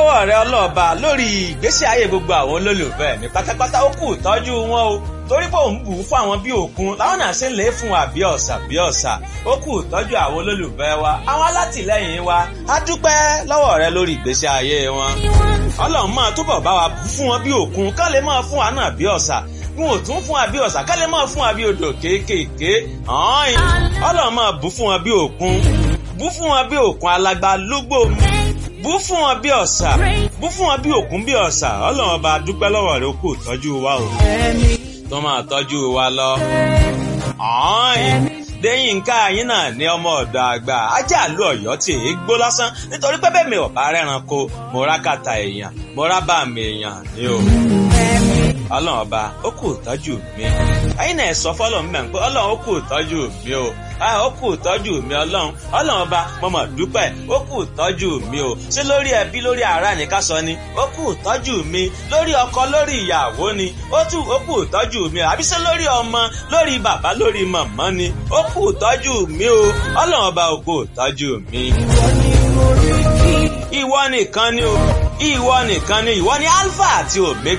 lọ́wọ́ rẹ ọlọ́ọ̀ba lórí ìgbésí ayé gbogbo àwọn olólùfẹ́ mi pátápátá ó kù tọ́jú wọn o torí pé òun bù ú fún àwọn bí òkun láwọn náà ṣe ń lè fún wa bí ọ̀sà bí ọ̀sà ó kù tọ́jú àwọn olólùfẹ́ wa àwọn alátìlẹ́yìn wa á dúpẹ́ lọ́wọ́ rẹ lórí ìgbésí ayé wọn ọlọ́run máa túbọ̀ bá wa fún wọn bí òkun ká lè máa fún wa náà bí ọ̀sà wọn ò tún fún wa bí ọ̀sà ká lè máa fún wa bí odò kéékèèké ọlọ́run máa bù fún wọn bí òkun bù fún wọn bí òkun alágbá lúgbò bù fún wọn bí ọ̀sà bù fún wọn bí òkun bí ọ̀sà ọlọ́run ọba dúpẹ́ lọ́wọ́ rẹ ó kù tọ́jú wa o tó máa tọ́jú wa lọ. Déyìnká yín náà ní ọmọ ọ̀dọ̀ àgbà ajá àlú ọ̀yọ́ tí èé gbó lásán nítorí pé bẹ́ẹ̀ mi ò bá rẹ́ranko mo rá kàtà èèyàn mo rá bá mi èèyàn ní o. Ọlọ́run ọba ó kù tọ́jú mi. Ẹyin náà sọ fọ́lọ́ mi mẹ́rin pé Ọlọ́run ó kù tọ́jú mi o. Ó kù tọ́jú mi Ọlọ́run. Ọlọ́run ọba mo mọ̀ dúpẹ́ ó kù tọ́jú mi o. Ṣé lórí ẹbí lórí ará ni ká sọ ni? Ó kù tọ́jú mi. Lórí ọkọ lórí ìyàwó ni. Ó tù ó kù tọ́jú mi o. Àbí ṣé lórí ọmọ lórí bàbá lórí màmá ni? Ó kù tọ́jú mi o. Ọlọ́run ọba ó kù tọ́jú mi. Ìwọ nìkan ni o. Ìwọ nìkan ni ìwọ ni Alpha àti Omega.